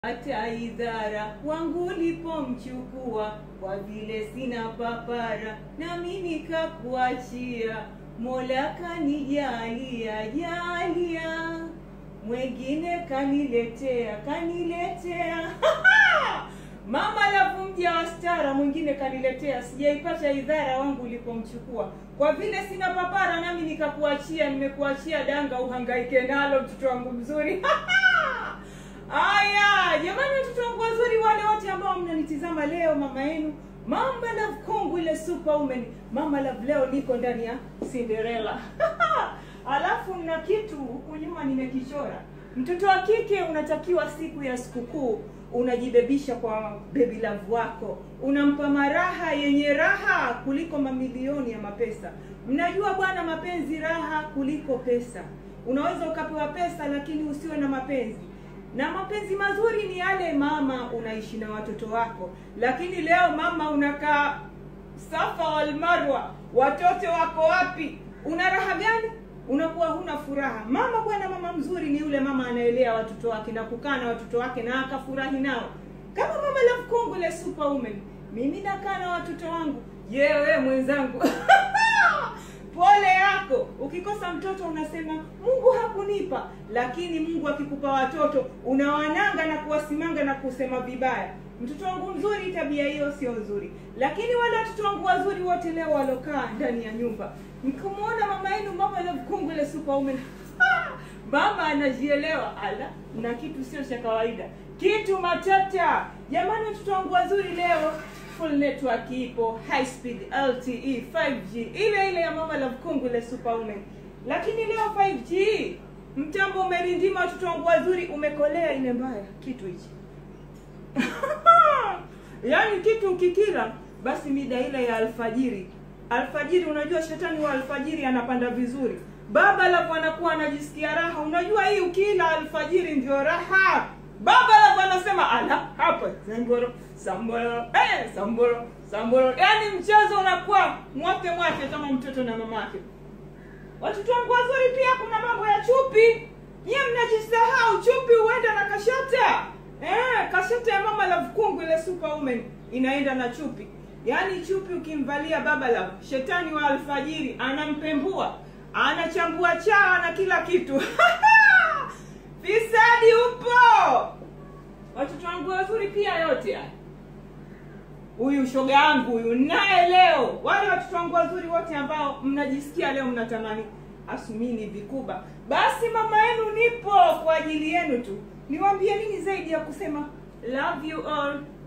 hata idhara wangu ulipomchukua, kwa vile sina papara, nami nikakuachia. Mola kanijalia jalia, mwengine kaniletea kaniletea mama alafu mja wa stara mwingine kaniletea, sijaipata idhara wangu ulipomchukua, kwa vile sina papara, nami nikakuachia. Nimekuachia danga uhangaike nalo, mtoto wangu mzuri Aya, jamani, watoto wangu wazuri, wale wote ambao mnanitizama leo, mama yenu Mama Love Kongo, ile superwoman Mama Love, leo niko ndani ya Cinderella alafu na kitu huku nyuma nimekichora. Mtoto wa kike unatakiwa siku ya sikukuu unajibebisha kwa baby love wako, unampa maraha yenye raha kuliko mamilioni ya mapesa. Mnajua bwana, mapenzi raha kuliko pesa. Unaweza ukapewa pesa lakini usiwe na mapenzi na mapenzi mazuri ni yale mama unaishi na watoto wako, lakini leo mama unakaa Safa wal Marwa, watoto wako wapi? Una raha gani? Unakuwa huna furaha. Mama bwana, mama mzuri ni yule mama anaelea watoto wake na kukaa na watoto wake na akafurahi nao, kama mama Love Kongo, ile superwoman. Mimi nakaa na watoto wangu. Je, wewe mwenzangu pole yako. Ukikosa mtoto unasema Mungu hakunipa, lakini Mungu akikupa watoto unawananga na kuwasimanga na kusema vibaya. Mtoto wangu mzuri, tabia hiyo sio nzuri. Lakini wale watoto wangu wazuri wote leo walokaa ndani ya nyumba, mkimwona mama yenu mama Love Kongo, ile superwoman mama anajielewa, ala, na kitu sio cha kawaida, kitu matata. Jamani, watoto wangu wazuri leo full network ipo, high speed LTE 5G ile ile ya mama Love Kongo, ile superwoman. Lakini leo 5G mtambo umerindima, watoto wangu wazuri, umekolea ile mbaya kitu hichi yaani kitu ukikila basi mida ile ya alfajiri alfajiri, unajua shetani wa alfajiri anapanda vizuri, baba Love anakuwa anajisikia raha. Unajua hii ukila alfajiri ndio raha. Baba Love anasema ala, hapa samboro samboro, eh, samboro samboro, yaani mchezo unakuwa mwake mwake kama mtoto na mamake. Watoto wangu wazuri, pia kuna mambo ya chupi. Nyie mnajisahau, chupi huenda na kashata eh, kashata ya mama Love Kongo, ile superwoman inaenda na chupi. Yaani chupi ukimvalia baba Love, shetani wa alfajiri anampembua, anachambua chaa na kila kitu fisadi upo. Watoto wangu wazuri, pia yote haya huyu shoga yangu huyu naye leo, wale watoto wangu wazuri wote ambao mnajisikia leo mnatamani asumini vikuba, basi mama yenu nipo kwa ajili yenu tu. Niwaambie nini zaidi ya kusema love you all.